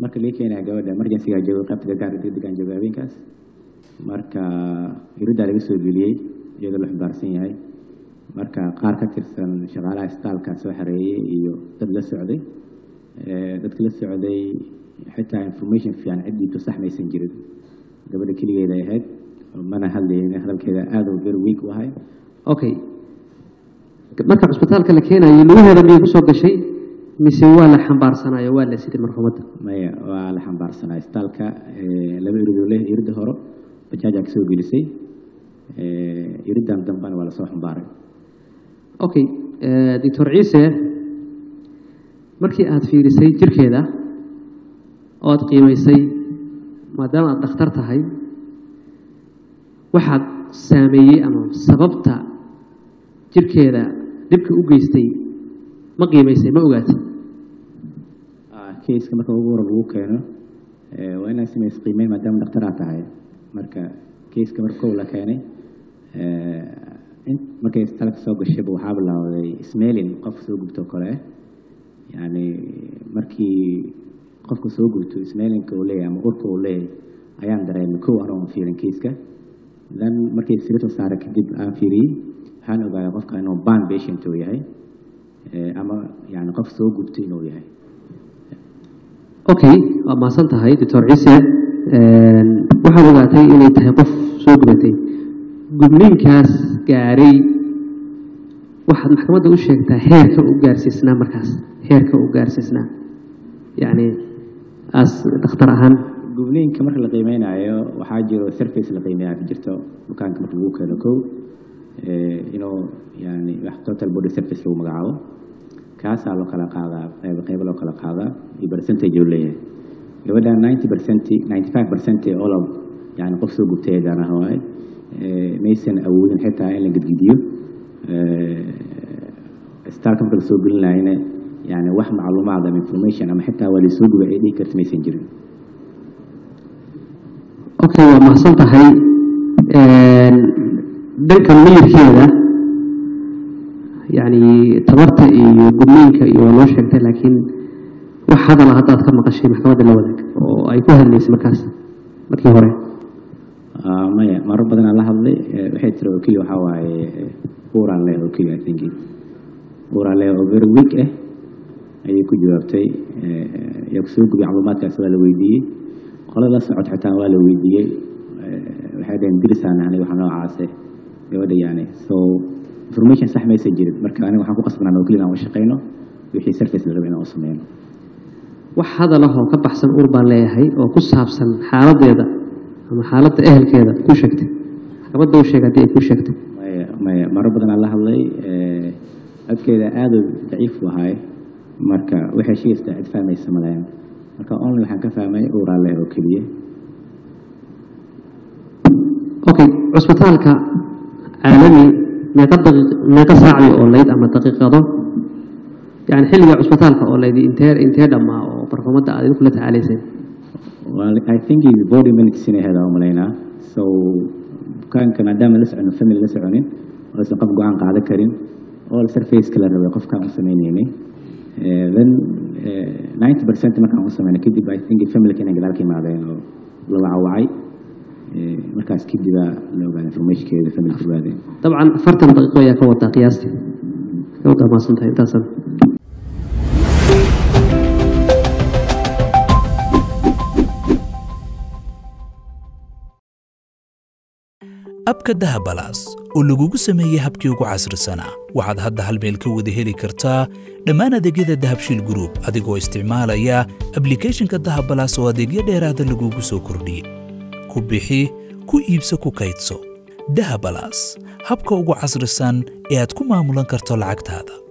marka lii keenaya gabadha emergencygaa jooga qaybta gargaarka degdegaan jooga habeenkaas marka iriddaa laga soo geliyey iyadoo la xambaarsan yahay marka qaar ka tirsan shaqaalaha isbitaalka soo xareeyey iyo dad la socday dadka la socday xitaa information fiican ciddiitu sax maysan jirin gabadha keligeeda ay ahayd mana hadlaynin hadalkeeda aada u very weak u ahay okay marka cusbitaalka la keenayo lugaheeda miyay kusoo gashay mise waa la xambaarsanayo waa la siday marxuumadda maya waa la xambaarsanaa isbitaalka laba iridoo leh iridda hore bajaajaa kasoo gelisay iriddan dambena waa lasoo xambaaray okay doctor ciise markii aada fiirisay jirkeeda oo aada qiimaysay maadaama aada dhakhtar tahay waxaad saameeyey ama sababta jirkeeda dhibka u geystay ma qiimaysay ma ogaatay keiska marka ugu hore lagu keeno waa inaad samays qiimeyn maadaama dhakhtaraa tahay marka keiska marka kow la keenay markay istalka soo gashayba waxaa bilaawday smelin qofka soo gubto kale ah yani markii qofka soo gubto smelinka uu leeyahay ama urka uu leeyahay ayaan dareemay kow hore oon fiirin keiska then markii sirita saaray kadib aan fiiriyey waxaan ogaaday qofka inuu ban patient uu yahay ama yani qof soo gubtay inuu yahay okay waa mahadsan tahay doctor ciise waxaad ogaatay inay tahay qof soo gubatay gudniinkaas gaaray waxaad maxkamadda u sheegtaa heerka u gaarsiisnaa markaas heerka u gaarsiisnaa yacni as dhakhtar ahaan gubniinka marka la qiimeynayo waxaa jiro surface la qiimeeyaa ka jirto bukaanka marka lagu keeno kow inuu yani wax total body surface lagu magacaabo kaasaa loo kala qaadaa qayb qaybo loo kala qaadaa iyo percentage uu leeyahay gabadha ninety percent ninety five percent all of yani qof soo gubtay danaha waaye maysan awoodin xitaa in la gedgidiyo staalka marka lasoo gelinayana yani wax macluumaad ama information ama xitaa waa lasoo guba ay dhihi karta maysan jirin okay waa mahadsan tahay dhanka miyirkeeda yani tabarta iyo gudniinka iyo waa loo sheegtay laakiin wax hadala haddaad ka maqashay maxkamadda la wadaag oo ay ku hadlaysay markaas markii hore maya marar badanaa la hadlay waxay tiri oo keliya waxaa waaye uraan leh oo keliya i think uraan leh oo very weak ah ayay ku jawaabtay yaa kusoo gubay macluumaadkaas waa la weydiiyey qolada socod xitaa waa la weydiiyey waxay dhaheen dirisaan nahnay waxa noocaase gabadha yani so information sax maysan jirin marka aniga waxaan ku qasbanaa oo keliya aan u shaqeyno wixii surface la raba inaan u sameyno wax hadalahoo ka baxsan ur baan leeyahay oo ku saabsan xaaladeeda ama xaaladda ehelkeeda ku sheegtay maxkamadda u sheeg haddii ay ku sheegtay maya maya marar badanaa la hadlay codkeeda aada u daciif u ahay marka waxay sheegaysaa cid fahmaysa malayan marka only waxaan ka fahmay uraa leh oo keliya okay cusbitaalka caalami meeqa daqiiq meeqa saacdi oo layd ama daqiiqado yani xilliga cusbitaalka oo layd intee intee dhammaa oo barfumadda aad idinku la tacaalayseen well i think is body minutes inay hedaa u malaynaa so bukaanka maadaama la socono family la soconin oo aysan qof go-aan qaadan karin all surface la rabay qofkaan u sameyneynay then ninety percent markaan u sameynay kadib i think familka inay gadaal ka imaadeen oo la wacawacay markaas kadibaa la ogaada informationkeeda familka ogaadeen dabcan afartan daqiiqo ayaa ka wadaa qiyaastii ka wadaa maasan tahay intaasan abka dahabalaas oo lagugu sameeyey habkii ugu casrisanaa waxaad hadda hal meel ka wada heli kartaa dhammaan adeegyada dahabshiil group adigoo isticmaalaya ablicathonka dahabalaas oo adeegyo dheeraada lagugu soo kordhiyey ku bixi ku iibso ku kaydso dahabalaas habka ugu casrisan ee aad ku maamulan karto lacagtaada